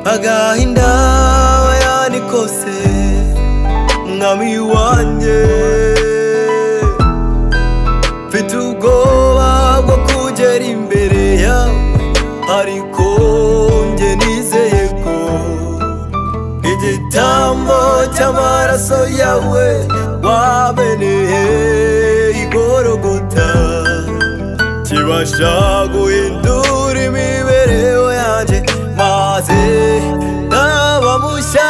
agahinda yanikose mwami wanjye mfite ubwoba bwo kugera imbere yawe ariko njye nizeye ko igitambo cy'amaraso yawe wameneye igorogota kibasha guhindura imibereho yanjye maze ndaba mushya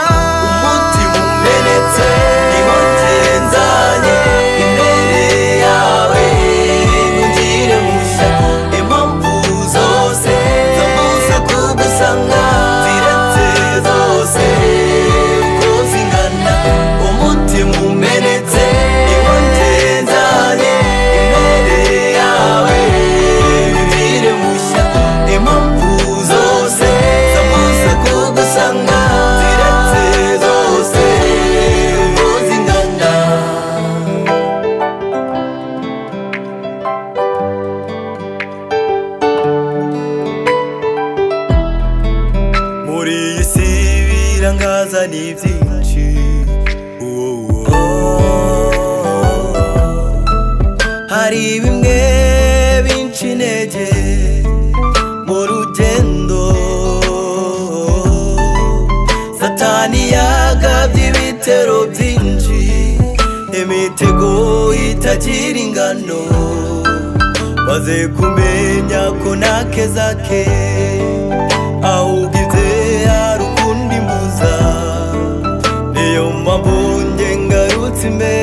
umutima umenetse niho nzanye imbere yawe ungire mushya impamvu zose zamaze kugusanga ziretse zose uko zingana umutima umenetse niho nzanye imbere yawe ungire mushya impamvu zose zamaze kugusanga ziretse zose uko zingana muri iyi si birangaza ni byinshi uwo uwo. hari bimwe binca intege mu rugendo satani yagabye ibitero byinshi imitego itagira ingano maze kumenya ko nakeza ke awugize hari ukundi mbuza niyo mpamvu nge ngarutse imbere